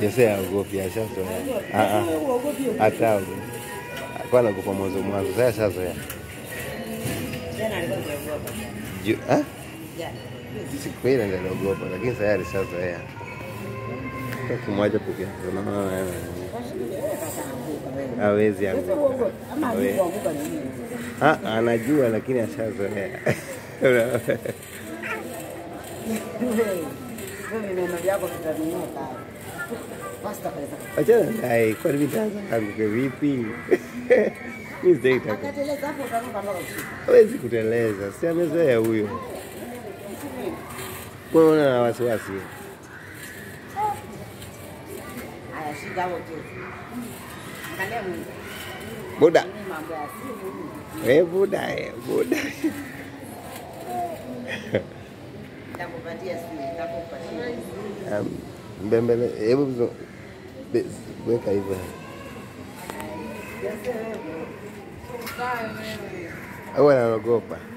Jose aogopi, ashazoea. Ah, ah. Uogopi Hata kwa anaogopa mwanzo mwanzo, sasa ashazoea. jana alikuwa anaogopa. Ju- ah? Jana. Siku ile ndio aliogopa, lakini sasa alishazoea. Kimwacha peke yake, unaona wewe. Hawezi anguka. Ama Wewe. alikuanguka ni nini? Ah, anajua lakini ashazoea. Wewe vineno vyako vitanunuka. Basta pesa. Achana naye, kwani mimi nitaanza anguke vipi? Mimi sitaki taka. Akateleza hapo utanuka mpaka chini. Hawezi kuteleza, si amezoea huyo. Kwa hiyo una wasiwasi. Haya shika hapo tu. Angalia Mungu. Buda. Ni mambo ya simu. Eh, buda, eh, buda. Nitakupatia simu, nitakupatia. Um, mbembele, hebu mzo- be- weka hivyo. Au anaogopa.